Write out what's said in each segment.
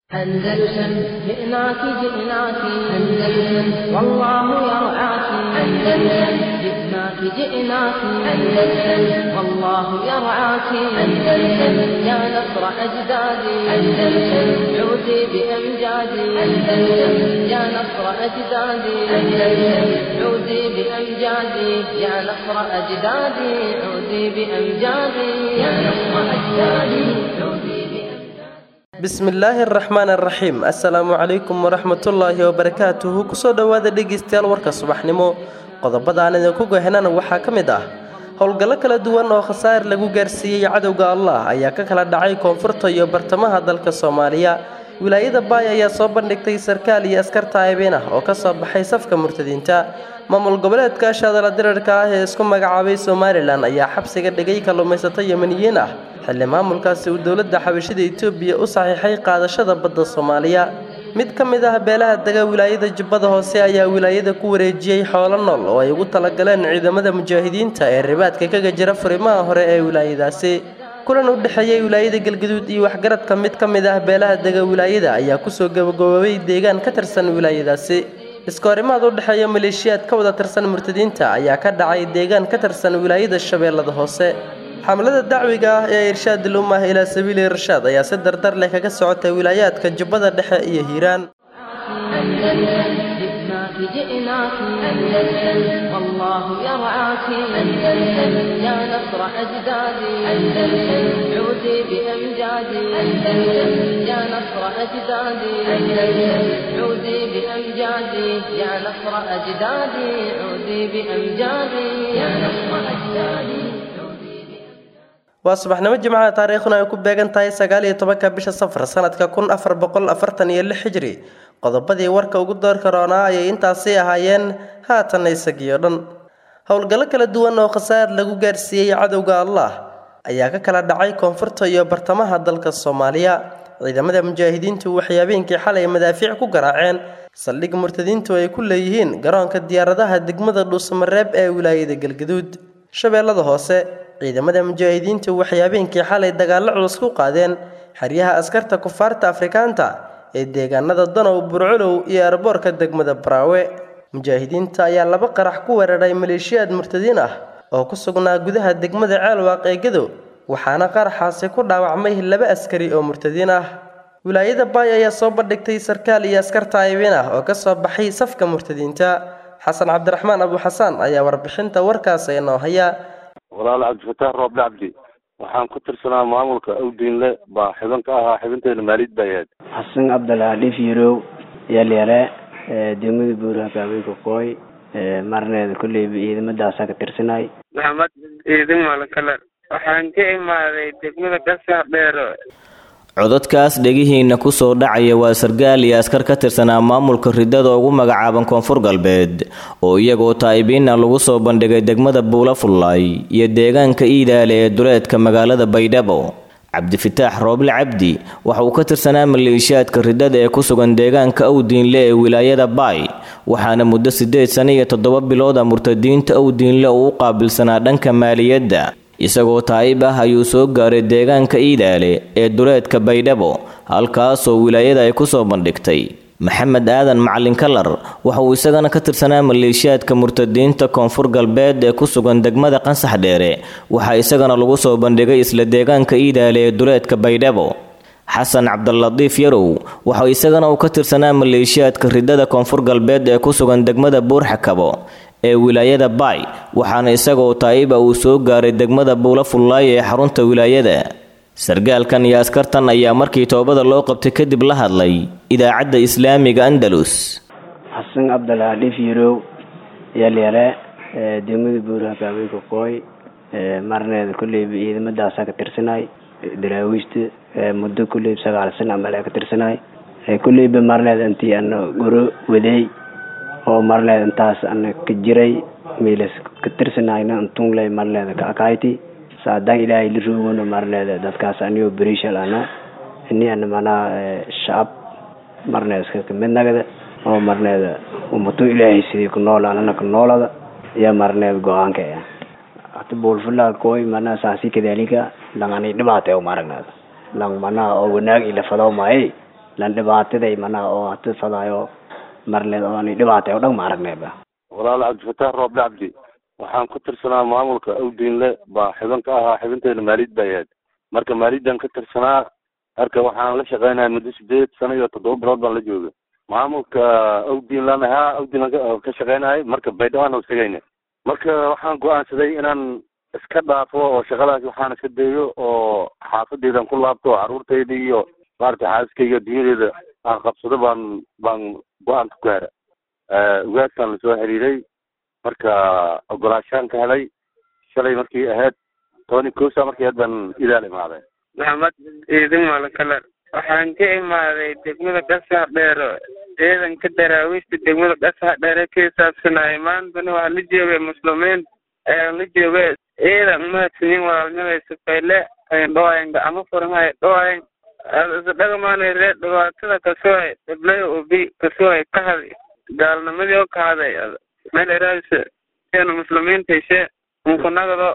أندلسن جئناك جئناك أندلسن والله يرعاك أندلسن جئناك جئناك أندلسن والله يرعاك أندلسن يا نصر أجدادي أندلسن عودي بأمجادي أندلسن يا نصر أجدادي أندلسن عودي بأمجادي يا نصر أجدادي عودي بأمجادي يا نصر أجدادي عودي بأمجادي bismillaahi araxmaan araxiim assalaamu calaykum waraxmatullaahi wabarakaatuhu kusoo dhowaada dhegeystayaal warka subaxnimo qodobadaan idinku gohenana waxaa ka mid ah howlgallo kala duwan oo khasaar lagu gaarsiiyey cadowga allah ayaa ka kala dhacay koonfurta iyo bartamaha dalka soomaaliya wilaayada baay ayaa soo bandhigtay sarkaal iyo askar taayibin ah oo kasoo baxay safka murtadiinta maamul goboleedka shaadala dirarka ah ee isku magacaabay somalilan ayaa xabsiga dhigay kalluumaysato yemaniyiin ah xilli maamulkaasi uu dowladda xabashida etoobiya u saxiixay qaadashada badda soomaaliya mid ka mid ah beelaha dega wilaayada jubbada hoose ayaa wilaayada ku wareejiyey xoolo nool oo ay ugu talagaleen ciidamada mujaahidiinta ee ribaadka kaga jira furimaha hore ee wilaayadaasi kulan u dhexeeyey wilaayada galgaduud iyo waxgaradka mid ka mid ah beelaha dega wilaayada ayaa kusoo gabagaboobay deegaan ka tirsan wilaayadaasi iskoorimaad u dhexeeya maleeshiyaad ka wada tirsan murtadiinta ayaa ka dhacay deegaan ka tirsan wilaayada shabeellada hoose xamlada dacwiga ah ee irshaadil ummah ilaa sabiili irshaad ayaa si dardar leh kaga socotay wilaayaadka jubbada dhexe iyo hiiraan أندلسن جئناك جئناك أندلسن والله يرعاك أندلسن يا نصر أجدادي أندلسن عودي بأمجادي أندلسن يا نصر أجدادي أندلسن عودي بأمجادي يا نصر أجدادي عودي بأمجادي يا نصر أجدادي عودي بأمجادي waa subaxnimo jimcaha taariikhduna ay ku beegan tahay sagaal iyo tobanka bisha safar sanadka kun afar boqol afartan iyo lix hijri qodobadii warka ugu doorka roonaa ayay intaasi ahaayeen haatanna isagii oo dhan howlgallo kala duwan oo khasaar lagu gaarsiiyey cadowga allah ayaa ka kala dhacay koonfurta iyo bartamaha dalka soomaaliya ciidamada mujaahidiintu waxay habeenkii xalay madaafiic ku garaaceen saldhig murtadiintu ay ku leeyihiin garoonka diyaaradaha degmada dhuusamareeb ee wilaayada galgaduud shabeellada hoose ciidamada mujaahidiintu waxay habeenkii xalay dagaallo culus ku qaadeen xeryaha askarta kufaarta afrikaanta ee deegaanada danow burculow iyo arboorka degmada baraawe mujaahidiinta ayaa laba qarax ku weeraray maleeshiyaad murtadiin ah oo ku sugnaa gudaha degmada ceelwaaq ee gadow waxaana qaraxaasi ku dhaawacmay laba askari oo murtadiin ah wilaayada baay ayaa soo bandhigtay sarkaal iyo askar taayibin ah oo kasoo baxay safka murtadiinta xasan cabdiraxmaan abu xasaan ayaa warbixinta warkaas inoo haya walaal cabdifataax rooble cabdi waxaan ku tirsanaa maamulka awdiinle baa xibin ka ahaa xibinteena maalid baa ahayd xasan cabdilaahi fiirow yalyale degmada buuraha haweenka kooy marneeda kolleyba ciidamadaasa ka tirsanay maxamed ciidin malakaler waxaan ka imaaday degmada gasax dheero codadkaas dhegihiina kusoo dhacaya waa sargaal iyo askar ka tirsanaa maamulka ridada ugu magacaaban koonfur galbeed oo iyagoo taa'ibiina lagu soo bandhigay degmada buula fullaay iyo deegaanka iidaale ee duleedka magaalada baydhabo cabdifitaax rooble cabdi waxa uu ka tirsanaa maleeshiyaadka ridada ee ku sugan deegaanka awdiinle ee wilaayada baay waxaana muddo siddeed sano iyo toddoba bilooda murtadiinta awdiinle uu u qaabilsanaa dhanka maaliyadda isagoo taa'ib ah ayuu soo gaaray deegaanka iidaale ee duleedka baydhabo halkaasoo wilaayada ay ku soo bandhigtay maxamed aadan macalin kalar waxa uu isagana ka tirsanaa maleeshiyaadka murtadiinta koonfur galbeed ee ku sugan degmada qansax dheere waxaa isagana lagu soo bandhigay isla deegaanka iidaale ee duleedka baydhabo xasan cabdilatiif yarow waxa isagana uu ka tirsanaa maleeshiyaadka ridada koonfur galbeed ee ku sugan degmada buurxakabo ee wilaayada baay waxaana isagoo taa'iba uu soo gaaray degmada buula fullaay ee xarunta wilaayada sargaalkan iyo askartan ayaa markii toobada loo qabtay kadib la hadlay idaacadda islaamiga andalus xasan cabdilaahi fiirow yalyale degmada buuraha haweenka kooy marneeda kolleyba ciidamadaasa ka tirsanay daraawiishta muddo kolleyba sagaal sana amal ka tirsanay kolleyba marneeda intii ana goro waday oo marleeda intaas ana ka jiray miilas ka tirsanayna intungley marleeda ka akayti saadaan ilaahay la roogona marleeda dadkaas anigoo berishal ana ini ana manaa shacab marneeda iska kamid nagada oo marneeda umato ilaahay sidii ku nool anana ka noolada iyo marneeda go-aanka hata buulfulaa koy manaa saasi kadalika langani dhibaata o maragnaada lang manaa oo wanaag ila fadaw maaye lan dhibaataday manaha oo hati fadaayo marleed ooni dhibaatay oo dhan ma aragnayba walaal cabdifataax rooble cabdi waxaan ku tirsanaa maamulka awdiinle baa xibin ka ahaa xibinteena maaliyad bay ahayd marka maaliyaddan ka tirsanaa marka waxaan la shaqeynaya muddo sideed sano iyo toddoba bilood baan la jooga maamulka awdiinlan ahaa awdiinlan ka shaqeynayay marka baydhawaan segayna marka waxaan go-aansaday inaan iska dhaafo oo shaqadaas waxaan iska dayo oo xaafadeydan ku laabto caruurtayda iyo maaragtay xaaskayga dunyadeeda aan qabsado baan baan go-aan ku gaara ugaaskaan lasoo xiriiray marka ogolaashaan ka helay shalay markii ahayd tobani kosa markii ahayd baan idaal imaaday maxamed ciidin malakalar waxaan ka imaaday degmada qasax dheero ciidanka daraawiishta degmada qasax dheere ka hisaabsanayay maantana waxaa la joogay muslimiin ayaan la joogay ciidan umahadsanyin walaalnimay safayle ayan dhawayan gacmo furanhay dhawayan isdhagamaanay ree dhibaatada kasoohay dhiblay ubi kasoohay kahadi gaalnimadii oo kahaday meel eraasa seena muslimiinta heshe unkunagado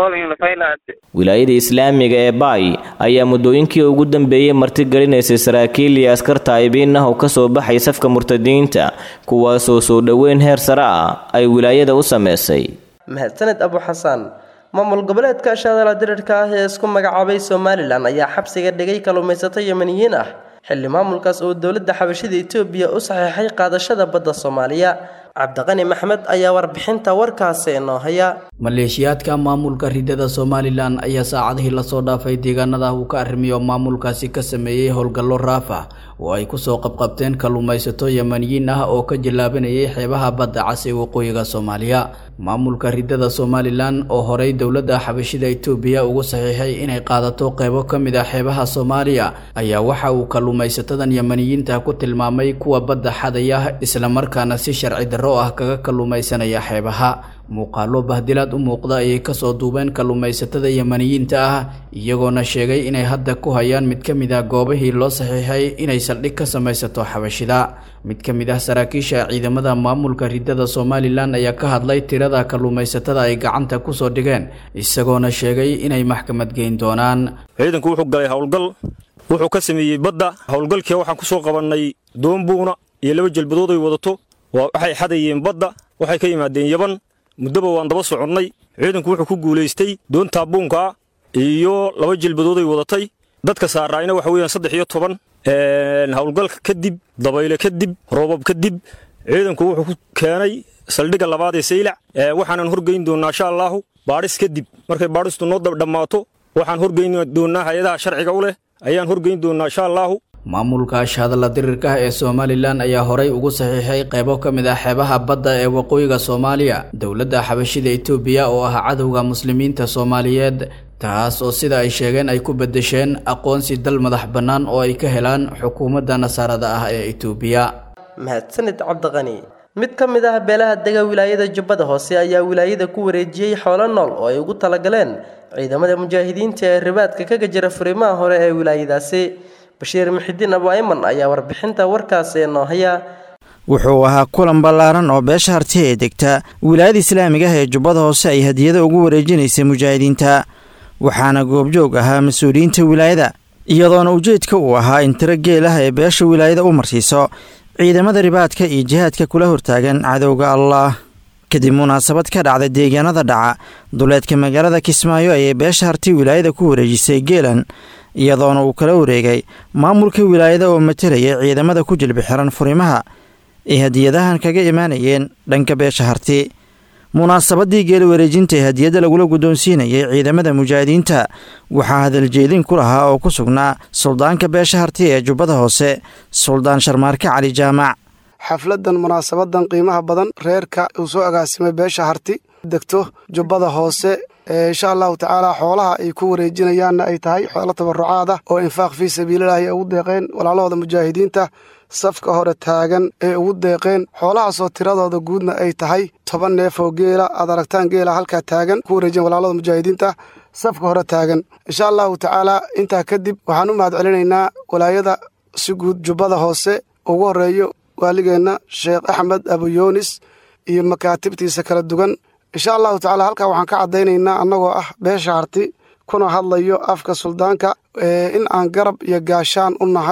wilaayada islaamiga ee baay ayaa muddooyinkii ugu dambeeyey martigelinaysay saraakiil iyo askar taa'ibiin ah oo ka soo baxay safka murtadiinta kuwaasoo soo dhoweyn heer sare ah ay wilaayada u sameysay mahadsaned abu xasaan maamul goboleedka shaadala dirirka ah ee isku magacaabay somalilan ayaa xabsiga dhigay kalluumaysato yemaniyiin ah xilli maamulkaas oo dowladda xabashida etoobiya u saxiixay qaadashada badda soomaaliya cabdiqani maxmed ayaa warbixinta warkaasi inoo haya maleeshiyaadka maamulka ridada somalilan ayaa saacadihii lasoo dhaafay deegaanada uu ka arrimiyo maamulkaasi ka sameeyey howlgallo raaf ah oo ay kusoo qabqabteen kalluumaysato yemaniyiin ah oo ka jallaabanayay xeebaha badda cas ee waqooyiga soomaaliya maamulka ridada somalilan oo horey dowladda xabashida etoobiya ugu saxiixay inay qaadato qeybo ka mid ah xeebaha soomaaliya ayaa waxa uu kalluumaysatadan yemaniyiinta ku tilmaamay kuwa badda xadaya islamarkaana si sharci darro ah kaga kalluumaysanaya xeebaha muuqaalo bahdilaad u muuqda ayay kasoo duubeen kalluumaysatada yemaniyiinta ah iyagoona sheegay inay hadda ku hayaan mid ka mid ah goobihii loo saxiixay inay saldhig ka samaysato xabashida mid ka mid ah saraakiisha ciidamada maamulka ridada somalilan ayaa ka hadlay tirada kalluumaysatada ay gacanta kusoo dhigeen isagoona sheegay inay maxkamad geyn doonaan ciidanku wuxuu galay howlgal wuxuu ka sameeyey badda howlgalkii waxaan kusoo qabannay doonbuuna iyo laba jelbadood ay wadato waxay xadayeen badda waxay ka yimaadeen yaban muddaba waan daba soconnay ciidanku wuxuu ku guulaystay doontaa buunkaa iyo laba jilbadooday wadatay dadka saaraayna waxa weeyaan saddex iyo toban howlgalka kadib dabayle kadib roobab kadib ciidanku wuxuu ku keenay saldhigga labaad ee saylac waxaanan horgeyn doonnaa insha allaahu baadhis kadib markay baadhistu noo dhammaato waxaan horgeyn doonnaa hay-adaha sharciga u leh ayaan horgeyn doonnaa insha allaahu maamulka ashhadalla dirirka ee somalilan ayaa horay ugu saxiixay qaybo ka mid ah xeebaha badda ee waqooyiga soomaaliya dowladda xabashida etoobiya oo ah cadowga muslimiinta soomaaliyeed taas oo sida ay sheegeen ay ku bedesheen aqoonsi dal madax bannaan oo ay ka helaan xukuumadda nasaarada ah ee etoobiya mahadsanid cabdiqani mid ka mid ah beelaha dega wilaayada jubbada hoose ayaa wilaayada ku wareejiyey xoolo nool oo ay ugu talagaleen ciidamada mujaahidiinta ee ribaadka kaga jira furimaha hore ee wilaayadaasi bashiir muxidiin abu ayman ayaa warbixinta warkaasi noo haya wuxuu ahaa kulan ballaaran oo beesha harti ee degta wilaayada islaamiga ah ee jubbada hoose ay hadiyada ugu wareejinaysay mujaahidiinta waxaana goobjoog ahaa mas-uuliyiinta wilaayada iyadoona ujeedka uu ahaa in tiro geel ah ee beesha wilaayada u marsiiso ciidamada ribaadka iyo jihaadka kula hortaagan cadowga allaah kadib munaasabad ka dhacda deegaanada dhaca duleedka magaalada kismaayo ayay beesha harti wilaayada ku wareejisay geelan iyadoona uu kala wareegay maamulka wilaayada oo matelaya ciidamada ku jilbi xiran furimaha ay hadiyadahan kaga imaanayeen dhanka beesha harti munaasabadii geela wareejinta ee hadiyadda lagula guddoonsiinayay ciidamada mujaahidiinta waxaa hadaljeedin ku lahaa oo ku sugnaa suldaanka beesha harti ee jubbada hoose suldaan sharmaarke cali jaamac xafladan munaasabadan qiimaha badan reerka uu soo agaasimay beesha harti degto jubbada hoose insha allahu tacaala xoolaha ay ku wareejinayaanna ay tahay xoolo tabarucaad ah oo infaaq fii sabiililahi ay ugu deeqeen walaalahooda mujaahidiinta safka hore taagan ee ugu deeqeen xoolahaasoo tiradooda guudna ay tahay toban neef oo geela aad aragtaan geela halkaa taagan ku wareejiyen walaalada mujaahidiinta safka hore taagan insha allahu tacaala intaa kadib waxaan u mahad celinaynaa walaayada si guud jubbada hoose ugu horeeyo waaligeenna sheekh axmed abuyoonis iyo makaatibtiisa kala duwan insha allahu tacala halkaa waxaan ka caddaynaynaa annagoo ah beesha harti kuna hadlayo afka suldaanka in aan garab iyo gaashaan u nahay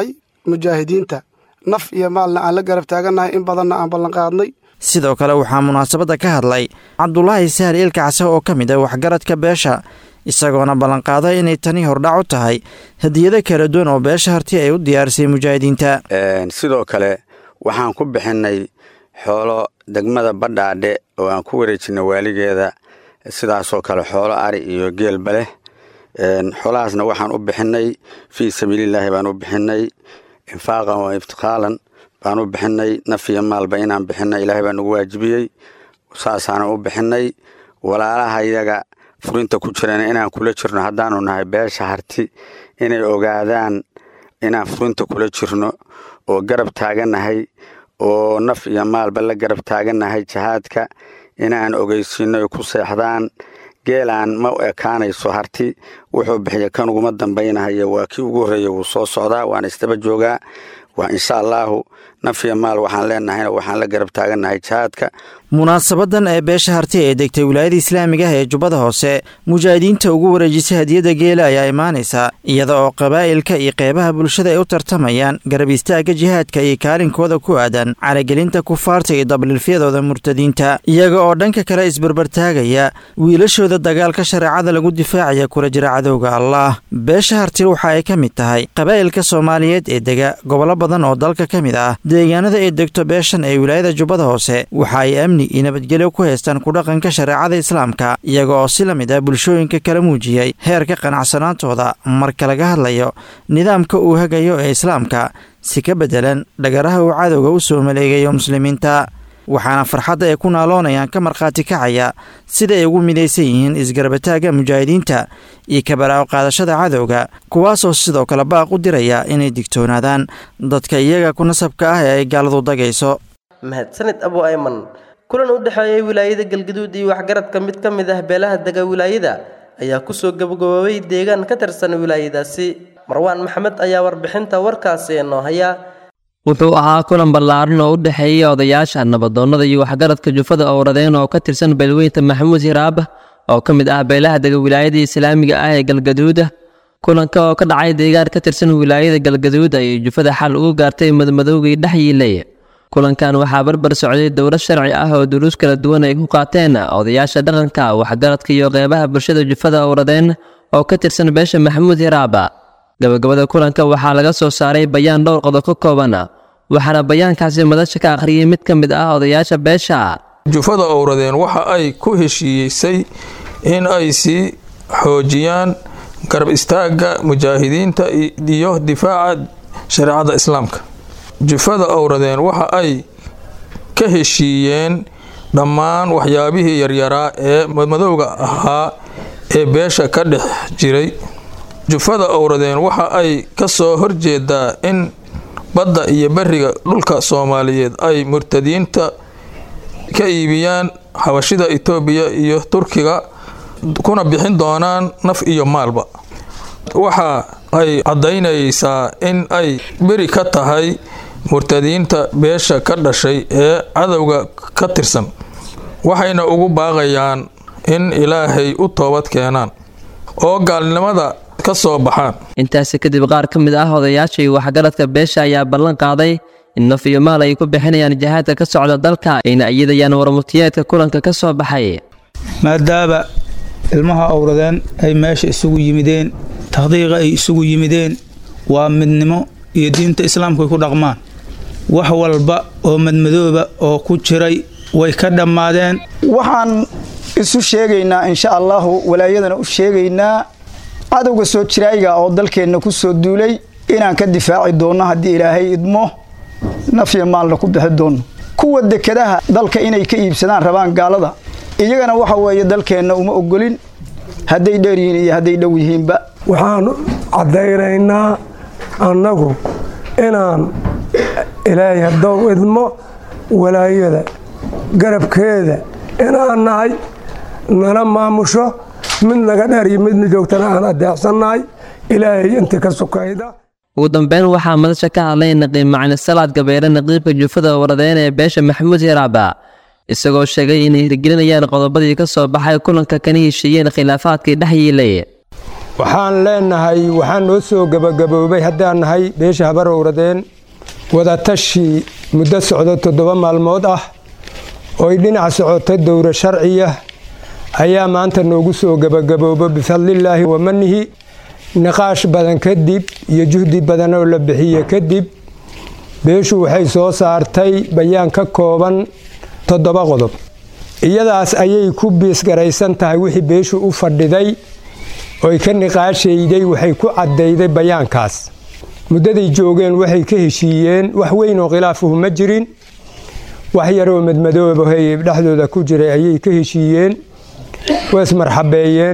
mujaahidiinta naf iyo maalna aan la garab taagannahay in badanna aan ballanqaadnay sidoo kale waxaa munaasabadda ka hadlay cabdulaahi sahal ilkacse oo ka mid ah waxgaradka beesha isagoona ballanqaaday inay tani hordhac u tahay hadiyado kala duwan oo beesha harti ay u diyaarisay mujaahidiinta sidoo kale waxaan ku bixinnay xoolo degmada badhaadhe oo aan ku wareejinay waaligeeda sidaasoo kale xoolo ari iyo geelba leh xoolahaasna waxaan u bixinnay fii sabiilillaahi baan u bixinnay infaaqan wa iftiqaalan baan u bixinnay naf iyo maalba inaan bixinay ilaahay baa nagu waajibiyey saasaanan u bixinnay walaalaha iyaga furinta ku jirana inaan kula jirno haddaanu nahay beesha harti inay ogaadaan inaan furinta kula jirno oo garab taagannahay oo naf iyo maalba la garab taagannahay jihaadka inaan ogeysiino ay ku seexdaan geelaan ma u ekaanayso harti wuxuu bixiya kan uguma dambaynahayo waa kii ugu horreeya wuu soo socdaa waana isdaba joogaa waa insha allaahu naf iyo maal waxaan leenahayna waxaan la garab taagannahay jihaadka munaasabadan ee beesha harti ee degtay wilaayada islaamiga ah ee jubbada hoose mujaahidiinta ugu wareejisay hadiyadda geela ayaa imaanaysa iyada oo qabaa'ilka iyo qeybaha bulshada ay u tartamayaan garab istaagga jihaadka iyo kaalinkooda ku aadan caragelinta kufaarta iyo dabliilfyadooda murtadiinta iyaga oo dhanka kale isbarbartaagaya wiilashooda dagaalka shareecada lagu difaacaya kula jira cadowga allaah beesha harti waxa ay ka mid tahay qabaa'ilka soomaaliyeed ee dega gobollo badan oo dalka ka mid ah deegaanada ay degto beeshan ee wilaayada jubbada hoose waxa ay amni iyo nabadgelyo ku haystaan kudhaqanka shareecada islaamka iyaga oo si la mid ah bulshooyinka kala muujiyey heerka qanacsanaantooda marka laga hadlayo nidaamka uu hagayo ee islaamka si ka beddelan dhagaraha uu cadowga u soo maleegayo muslimiinta waxaana farxadda ay ku naaloonayaan ka markhaati kacaya sida ay ugu midaysan yihiin isgarabataagga mujaahidiinta iyo kabaraaco qaadashada cadowga kuwaasoo sidoo kale baaq u diraya inay digtoonaadaan dadka iyaga ku nasabka ah ee ay gaaladu dagayso mahadsanid abu ayman kulan u dhexeeyay wilaayada galgaduud iyo waxgaradka mid ka mid ah beelaha dega wilaayada ayaa kusoo gabagaboobay deegaan ka tirsan wilaayadaasi marwaan maxamed ayaa warbixinta warkaasi inoo haya wuxuu ahaa kulan ballaaran oo u dhexeeyay odayaasha nabadoonnada iyo waxgaradka jufada owradeen oo ka tirsan beelweynta maxamuud hiraab oo ka mid ah beelaha dega wilaayada islaamiga ah ee galgaduuda kulanka oo ka dhacay deegaan ka tirsan wilaayada galgaduud ayay jufada xal ugu gaartay madmadowgii dhex yiilay kulankan waxaa barbar socday dowlad sharci ah oo duruus kala duwan ay ku qaateen odayaasha dhaqanka waxgaradka iyo qeybaha bulshada jufada owradeen oo ka tirsan beesha maxamuud hiraaba gabagabada kulanka waxaa laga soo saaray bayaan dhowr qodob ka kooban waxaana bayaankaasi madasha ka akhriyay mid ka mid ah odayaasha beesha jufada owradeen waxa ay ku heshiiyeysay in ay sii xoojiyaan garab istaagga mujaahidiinta iyo difaaca shareecada islaamka jufada owradeen waxa ay ka heshiiyeen dhammaan waxyaabihii yaryaraa ee madmadowga ahaa ee beesha ka dhex jiray jufada owradeen waxa ay ka soo horjeedaa in badda iyo beriga dhulka soomaaliyeed ay murtadiinta ka iibiyaan xabashida itoobiya iyo turkiga kuna bixin doonaan naf iyo maalba waxa ay caddaynaysaa in ay beri ka tahay murtadiinta beesha ka dhashay ee cadowga ka tirsan waxayna ugu baaqayaan in ilaahay u toobad keenaan oo gaalnimada ka soo baxaan intaasi kadib qaar ka mid ah odayaasha iyo waxgaradka beesha ayaa ballan qaaday in naf iyo maal ay ku bixinayaan jihaadka ka socda dalka ayna iyadayaan warmutiyeedka kulanka ka soo baxay maadaama ilmaha owradeen ay meesha isugu yimideen takhdiiqa ay isugu yimideen waa midnimo iyo diinta islaamku ay ku dhaqmaan wax walba oo madmadooba oo ku jiray way ka dhammaadeen waxaan isu sheegaynaa insha allahu walaayadana u sheegaynaa cadowga soo jiraayiga oo dalkeenna ku soo duulay inaan ka difaaci doonno haddii ilaahay idmo nafya maalna ku bixi doonno kuwa dekadaha dalka inay ka iibsadaan rabaan gaalada iyagana waxa weeye dalkeenna uma ogolin hadday dheer yihiin iyo hadday dhow yihiinba waxaan caddaynaynaa annagu inaan ilaahay haddou idmo walaayada garabkeeda inaan nahay nala maamusho mid naga dheer iyo midna joogtana aan adeecsannahay ilaahay inta ka sukayda ugu dambeyn waxaa madasha ka hadlay naqiib macni salaad gabeere naqiibka jufada waradeen ee beesha maxamuud hiraaba isagoo sheegay inay hirgelinayaan qodobadii ka soo baxay kulanka kana heshiiyeen khilaafaadkii dhex yiilay waxaan leenahay waxaan noo soo gebagaboobay haddaan nahay beesha habarowradeen wadatashi muddo socdo toddoba maalmood ah ooy dhinac socota dowra sharciya ayaa maanta noogu soo gebagaboobo bifadlillaahi wa manihi niqaash badan kadib iyo juhdi badan oo la bixiye kadib beeshu waxay soo saartay bayaan ka kooban toddoba qodob iyadaas ayay ku biisgaraysan tahay wixii beeshu u fadhiday oy ka niqaashayday waxay ku caddayday bayaankaas muddaday joogeen waxay ka heshiiyeen wax weyn oo khilaafuhu ma jirin wax yaroo madmadoobahay dhexdooda ku jiray ayay ka heshiiyeen waa ismarxabeeyeen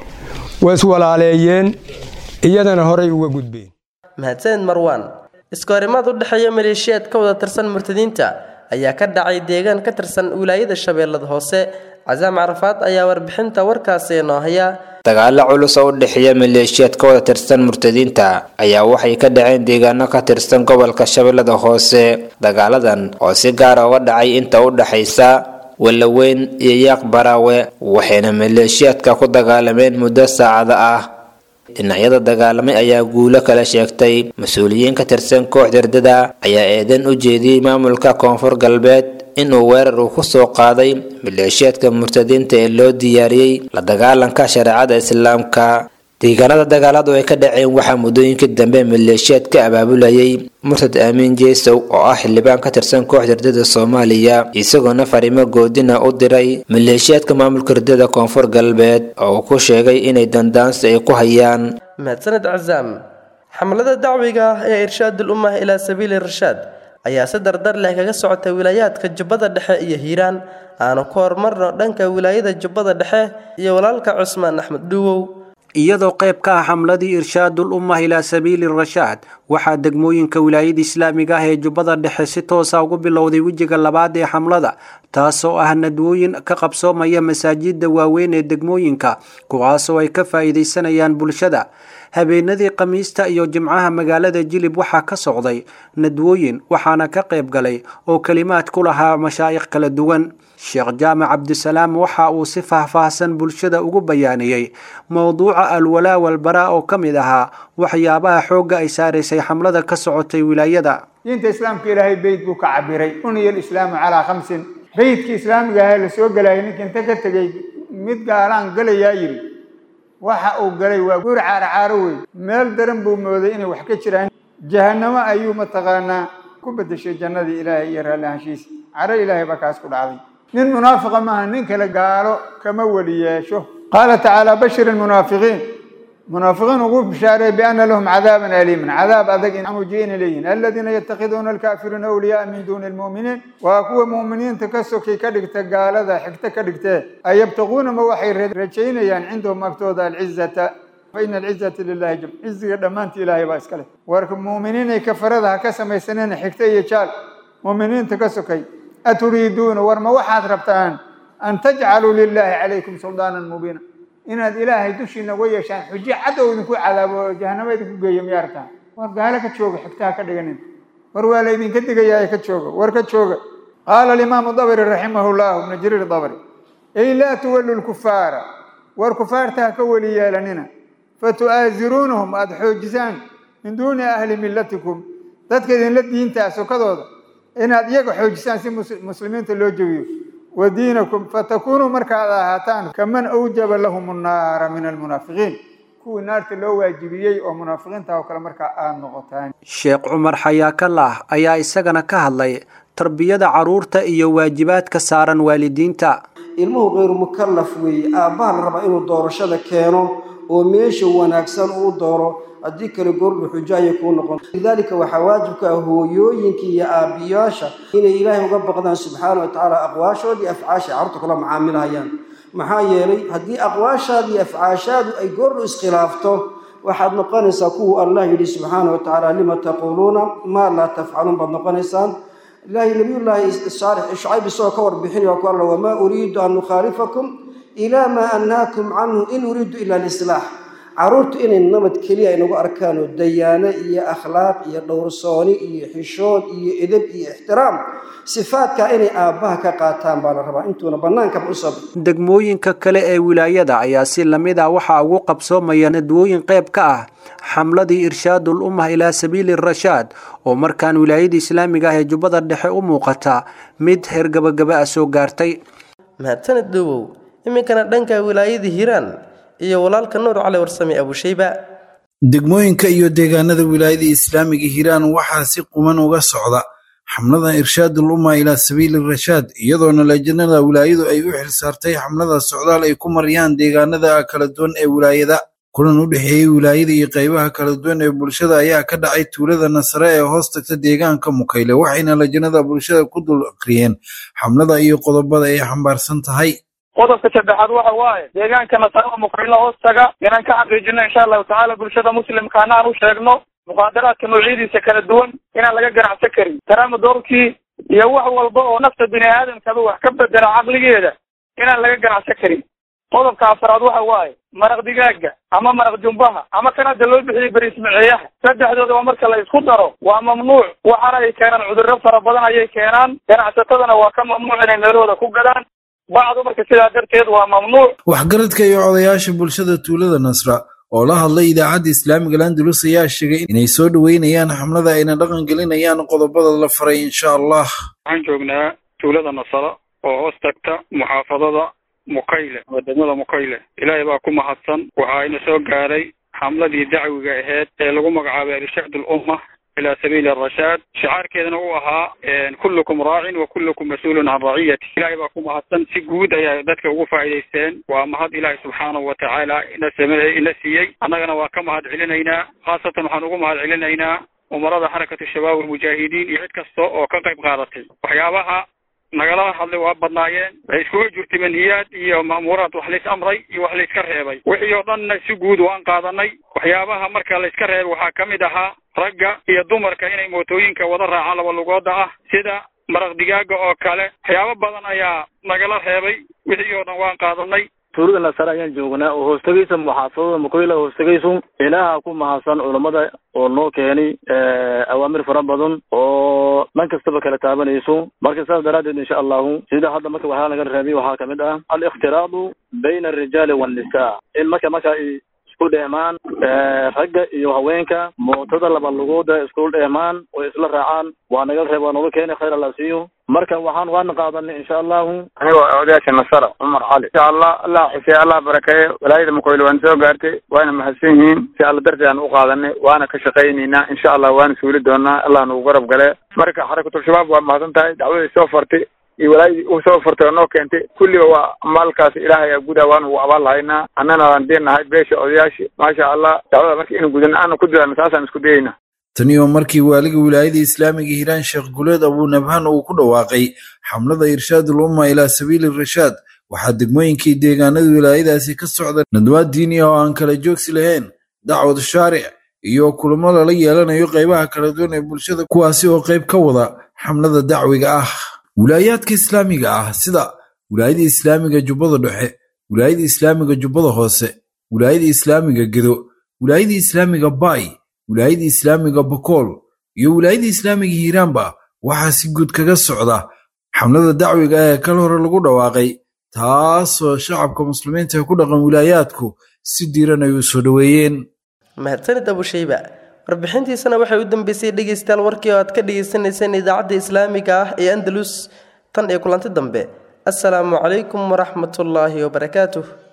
waa iswalaaleeyeen iyadana horay uga gudbeen mahadsaned marwaan iskoorimaad u dhexeeya maleeshiyaad ka wada tirsan murtadiinta ayaa ka dhacay deegaan ka tirsan wilaayada shabeellada hoose casaam carafaad ayaa warbixinta warkaasi noo haya dagaalo culus oo u dhexeeya maleeshiyaad ka wada tirsan murtadiinta ayaa waxay ka dhaceen deegaano ka tirsan gobolka shabeellada hoose dagaaladan oo si gaara uga dhacay inta u dhexaysa walaweyn iyo yaaq baraawe waxayna maleeshiyaadka ku dagaalameen muddo saacada ah dhinacyada dagaalamay ayaa guulo kala sheegtay mas-uuliyiin ka tirsan koox dardada ayaa eedan u jeediyey maamulka koonfur galbeed inuu weerar uu kusoo qaaday maleeshiyaadka murtadiinta ee loo diyaariyey la dagaalanka shareecada islaamka deegaanada dagaaladu ay ka dhaceen waxaa muddooyinkii dambe maleeshiyaad ka abaabulayay murtad aamiin jeesow oo ah xildhibaan ka tirsan kooxda ardada soomaaliya isagoona fariimo goodina u diray maleeshiyaadka maamulka ardada koonfur galbeed oo uu ku sheegay inay dandaansi ay ku hayaan mahadsaned casaam xamlada dacwiga ah ee irshaadul ummah ilaa sabiili rashaad ayaa si dardar leh kaga socotay wilaayaadka jubbada dhexe iyo hiiraan aanu ku horumarno dhanka wilaayada jubbada dhexe iyo walaalka cusmaan axmed dhuwow iyadoo qayb ka ah xamladii irshaadul ummah ilaa sabiili rashaad waxaa degmooyinka wilaayada islaamiga ah ee jubbada dhexe si toosa ugu bilowday wejiga labaad ee xamlada taasoo ah nadwooyin ka qabsoomaya masaajida waaweyn ee degmooyinka kuwaasoo ay ka faa'iidaysanayaan bulshada habeenadii khamiista iyo jimcaha magaalada jilib waxaa ka socday nadwooyin waxaana ka qayb galay oo kelimaad ku lahaa mashaa'ikh kala duwan sheekh jaamac cabdisalaam waxa uu si faahfaahsan bulshada ugu bayaaniyey mowduuca alwalaa walbaraa oo ka mid ahaa waxyaabaha xoogga ay saaraysay xamlada ka socotay wilaayada diinta islaamka ilaahay beyd buu ka cabiray uniya alislaamu calaa khamsin beydkii islaamiga ahaa la soo gelayay ninka inta ka tegey mid gaalaan galayaa yidhi waxa uu galay waa guur caaracaaro wey meel daran buu mooday inay wax ka jiraan jahanamo ayuu mataqaanaa ku bedeshay jannadii ilaahay iyo raalli ahaanshiisa caro ilaahay baa kaas ku dhacday nin munaafiqa maaha nin kale gaalo kama weli yeesho qaala tacaala bashir almunaafiqiin munaafiqiin ugu bishaareey biana lahum cadaaban aliiman cadaab adag in ujiina leeyihin aladiina yatakhiduuna alkaafiriina awliyaaa min duuni almu'miniin waa kuwa mu'miniinta ka sokay ka dhigta gaalada xigto ka dhigtee ayabtaquuna ma waxay rajaynayaan cindahum agtooda alcizata faina alcizata lilahi jam ciziga dhammaantii ilaahay baa iska leh warka mu'miniinay kafarada ha ka samaysaneen xigto iyo jaal mu'miniinta ka sokay aturiiduuna war ma waxaad rabtaan an tajcaluu lilaahi calaykum suldaanan mubiina inaad ilaahay dushiina uga yeeshaan xujo cad oo idinku cadaabo oo jahanamo idinku geeyo miyaa rabtaan war gaalo ka jooga xigtaha ka dhiganin war waa la idinka digayaa ka jooga war ka jooga qaala alimaamu dabri raximahu llahu ibnu jariir dabri ey laa tuwallu lkufaara war kufaarta ha ka weli yeelanina fatu'aasiruunahum aada xoojisaan min duuni ahli millatikum dadka idinla diintaa sokadooda inaad iyaga xoojisaan si muslimiinta loo jebiyo wa diinakum fatakunuu markaad ahaataan kaman awjaba lahum annaara min almunaafiqiin kuwii naarta loo waajibiyey oo munaafiqiinta oo kale markaa aad noqotaan sheekh cumar xayaakalah ayaa isagana ka hadlay tarbiyada carruurta iyo waajibaadka saaran waalidiinta ilmuhu kayru mukallaf weeye aabbaha la rabaa inuu doorashada keeno oo meesha wanaagsan uu dooro haddii kale goordhu xujo ayay kuu noqon lidaalika waxaa waajibka ah hooyooyinka iyo aabbiyaasha inay ilaahay uga baqdaan subxaana wa tacaala aqwaashoodii afcaasha carruurta kula macaamilhayaan maxaa yeelay haddii aqwaashaada iyo afcaashaadu ay goordhu iskhilaafto waxaad noqonaysaa kuwuu allah yidhi subxaana wa tacaala lima taquuluuna maa laa tafcaluun baad noqonaysaan ilaahay nabiyullaahi saalix shucayb isagoo ka warbixinaya waa ku alla wamaa uriidu an nukhaalifakum ilaa maa annaakum canhu in uriidu ila alislaax caruurtu inay nabad keliya ay nagu arkaan oo dayaano iyo akhlaaq iyo dhowrsooni iyo xishood iyo edeb iyo ixtiraam sifaadka inay aabbaha ka qaataan baa la rabaa intuuna bannaankaba usoo degmooyinka kale ee wilaayada ayaa si lamid ah waxaa ugu qabsoomaya nadwooyin qayb ka ah xamladii irshaadul ummah ilaa sabiili rashaad oo markaan wilaayada islaamiga ah ee jubbada dhexe u muuqata mid heer gabagaba ah soo gaartay mahadsaned dhowow iminkana dhanka wilaayada hiiraan iyo walaalka nuur cali warsame abushayba degmooyinka iyo deegaanada wilaayada islaamiga hiiraan waxaa si quman uga socda xamlada irshaadul umma ilaa sabiili rashaad iyadoona lajnada wilaayadu ay u xilsaartay xamlada socdaal ay ku mariyaan deegaanada kala duwan ee wilaayada kulan u dhexeeyey wilaayada iyo qaybaha kala duwan ee bulshada ayaa ka dhacay tuulada nasare ee hoos tagta deegaanka mukayle waxayna lajnada bulshada ku dul akriyeen xamlada iyo qodobada ay xambaarsan tahay qodobka saddexaad waxa waaye deegaanka nasarada mukayle hoos taga inaan ka xaqiijino insha allahu tacaala bulshada muslimka anaan u sheegno muqaadaraadka noocyadiisa kala duwan inaan laga ganacsan karin taraama doorkii iyo wax walba oo nafta bini aadamkaba wax ka bedela caqligeeda inaan laga ganacsan karin qodobka afraad waxa waaye maraq digaaga ama maraq jumbaha ama kan hadda loo bixiyey berismaceeyaha saddexdooda waa marka la isku daro waa mamnuuc waxaana ay keenaan cudurro fara badan ayay keenaan ganacsatadana waa ka mamnuuc inay meelahooda ku gadaan bacdu marka sidaa darteed waa mamnuuc waxgaradka iyo odayaasha bulshada tuulada nasra oo la hadlay idaacadda islaamiga landulus ayaa sheegay inay soo dhoweynayaan xamlada ayna dhaqan gelinayaan qodobada la faray insha allah waxaan joognaa tuulada nasara oo hoos tagta muxaafadada mukayle oo degmada mukayle ilaahay baa ku mahadsan waxa ayna soo gaaray xamladii dacwiga aheyd ee lagu magacaabay irshaad ulumma ilaa sabiili arashaad shicaarkeedana uu ahaa kullukum raacin wa kullukum mas-uulun can raciyati ilaahay baa ku mahadsan si guud ayaa dadka ugu faa'iidaysteen waa mahad ilaahay subxaanahu watacaala ina same ina siiyey annagana waa ka mahad celinaynaa khaasatan waxaan ugu mahad celinaynaa umarada xarakatu shabaab almujaahidiin iyo cid kasta oo ka qayb qaadatay waxyaabaha nagala hadlay waa badnaayeen waxay iskuga jirtay manhiyaad iyo ma'muuraad wax lays amray iyo wax layska reebay wixii oo dhanna si guud waan qaadanay waxyaabaha marka layska reebay waxaa ka mid ahaa ragga iyo dumarka inay mootooyinka wada raacaan laba lugooda ah sida maraq digaaga oo kale waxyaabo badan ayaa nagala reebay wixii oo dhan waan qaadanay tuulada nasare ayaan joognaa oo hoostagaysa muxaafadada mukoyla hoostagayso ilaaha ku mahadsan culammada oo noo keenay awaamir fara badan oo dhan kastaba kala taabanayso marka saas daraaddeed insha allahu sida hadda marka waxaa laga reebay waxaa kamid ah aliktiraadu bayna alrijaali waannisaa in marka marka ay isku dheemaan ragga iyo haweenka mootada laba lugooda isku dheemaan oo isla raacaan waa naga reeb waa nooga keenay khayr alla siiyo marka waxaan waana qaadanay insha allahu anigoo odayaasha nasara cumar cali insha allah allah xusee allah barakeeyo walaayada mukoyle waan soo gaartay waana mahadsan yihiin si alla darteed aan u qaadanay waana ka shaqaynaynaa insha allah waana suuli doonaa allah nagu garab gale marka xarakatul-shabaab waa mahadsan tahay dacwaday soo fartay iyo walaayadii u soo fartay oo noo keentay kulliba waa maalkaas ilaahay aa gudaa waana ugu abaal lahaynaa annana waan deenahay beesha odayaashii maasha allah dacwada marka inu gudana aana ku dadaalna saasaan isku dayayna tani oo markii waaliga wilaayada islaamiga hiiraan sheekh guleed abunabhaan uu ku dhawaaqay xamlada irshaadul umma ilaa sabiili rashaad waxaa degmooyinkii deegaanada wilaayadaasi ka socda nadwaad diini ah oo aan kala joogsi lahayn dacwad shaaric iyo kulamo lala yeelanayo qaybaha kala duwan ee bulshada kuwaasi oo qayb ka wada xamlada dacwiga ah wilaayaadka islaamiga ah sida wilaayada islaamiga jubbada dhexe wilaayada islaamiga jubbada hoose wilaayada islaamiga gedo wilaayada islaamiga baay wilaayada islaamiga bakool iyo wilaayada islaamiga hiiraanba waxaa si guud kaga socda xamlada dacwiga ee kal hore lagu dhawaaqay taasoo shacabka muslimiinta ku dhaqan wilaayaadku si diiran ay u soo dhoweeyeen mahadsanid abushayba warbixintiisana waxay u dambeysay dhegaystayaal warkii oo aad ka dhagaysanayseen idaacadda islaamiga ah ee andalus tan iyo kulanti dambe assalaamu calaykum waraxmatullaahi wabarakaatuh